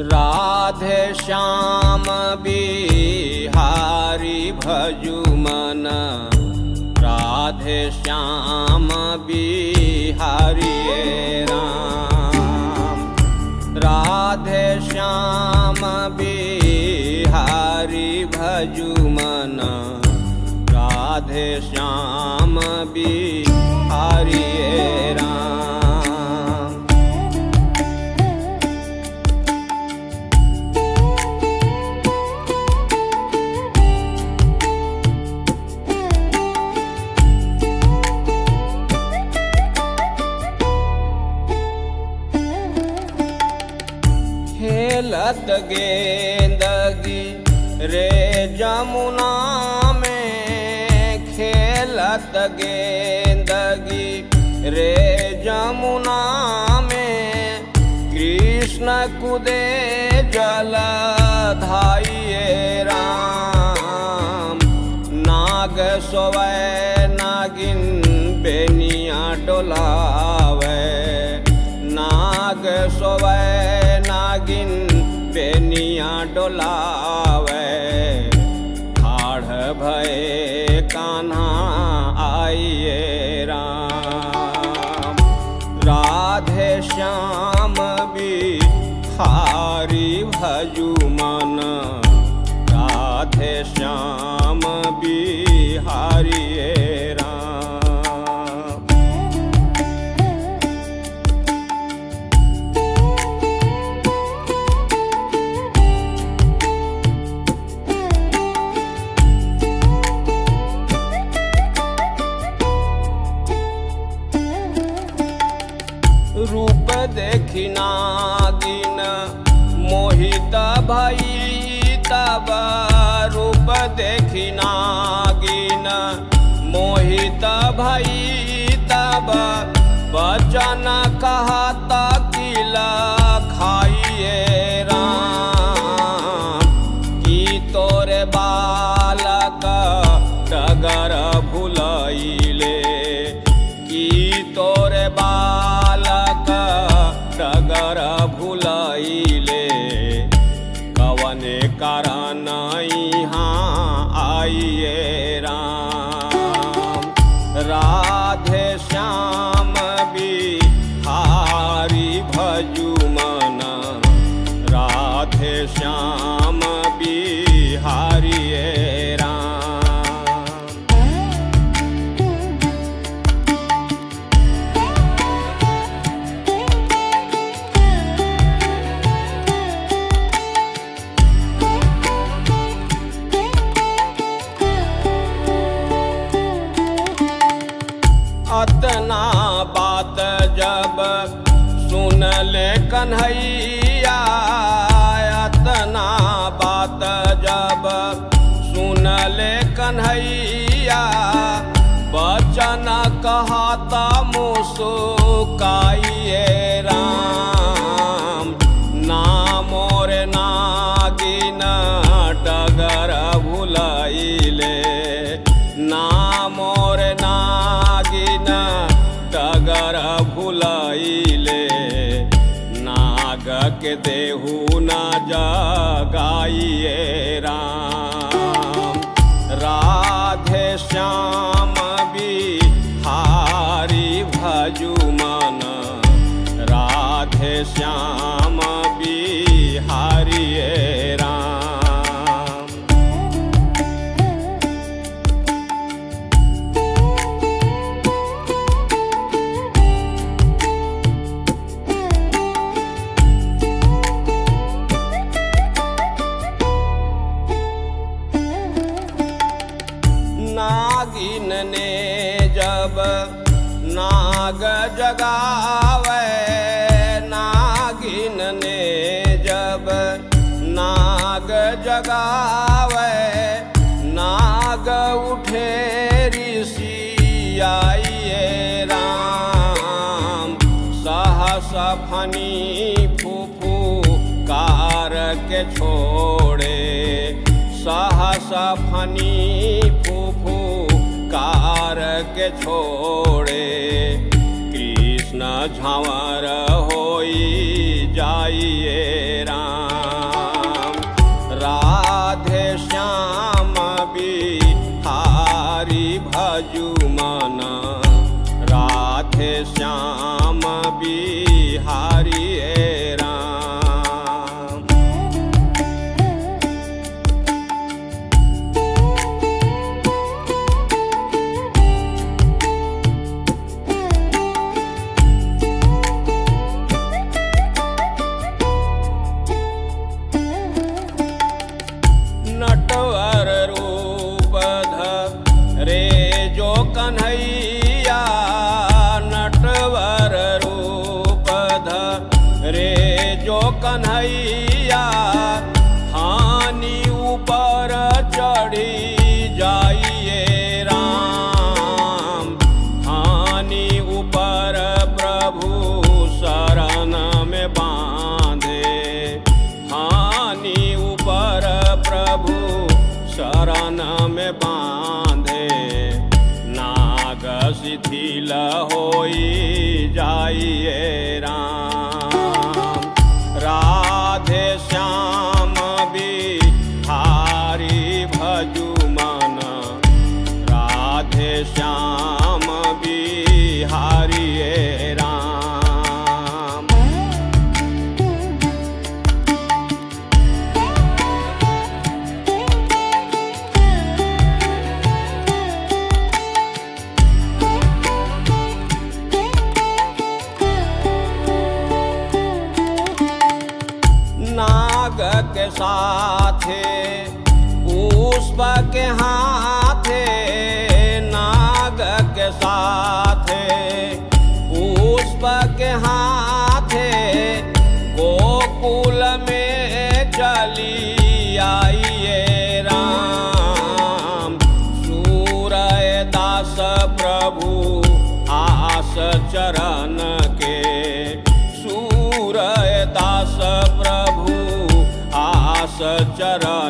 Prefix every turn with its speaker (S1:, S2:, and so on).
S1: राधे श्याम बिहारी भजु मन राधे श्याम बिहारी राम राधे श्याम बिहारी भजु मन राधे श्याम बिहारी राम खेलत गेंदगी रे जमुना में खेलत गेंदगी रे जमुना में कृष्ण कुदे जल धाइए राम नाग सोवै नागिन बेनिया डोलावे नाग सोवै नागिन बेनिया डोलावे ठाढ़ भय कान्हा आइए राम राधे श्याम बिहारी भजु मन राधे श्याम बिहारी राम रूप देखी नागिन मोहित भई तब रूप देखी नागिन मोहित भई तब वचन कहत किला खाइए राम की तोरे बालक डगर भुलैले की तोरे बालक डगर भुलैले कवने कारण यहाँ आइए राम राधे श्याम बिहारी भजु मन राधे श्याम बिहारी राम अतना बात जब सुन ले कन्हैया अतना बात जब सुन ले कन्हैया बचन कहता मुसुकाइए राम नामोर नागिन डगर भुलैले नामोर नागिन डगर भुलैले नाग के देहू न जगाइए राम राधे श्याम बिहारी भजु मन राधे श्याम बिहारी राम नागिन ने जब नाग जगावे नागिन ने जब नाग जगावे नाग उठे ऋषि आइए राम सहस फनी फूफू कार के छोड़े सहस फनी फूफू कार के छोड़े कृष्ण झावर होई जाइए राम बिहारिए राम नटवर रूप रे जो कन्हैया नटवर रूप रे जो कन्हैया हानि ऊपर चढ़ी जाइए राम हानि ऊपर प्रभु शरण में बांधे हानि ऊपर प्रभु शरण में बांधे नाग शिथिल होई जाइए राम राधे श्याम बिहारी भजु मन राधे श्याम बिहारिए राम नाग के साथे पुष्प के हाथे नाग के साथे पुष्प के हाथे गोकुल में चली आइए राम सूरय दास प्रभु आस चरण के सूरय दास प्रभु आस चरण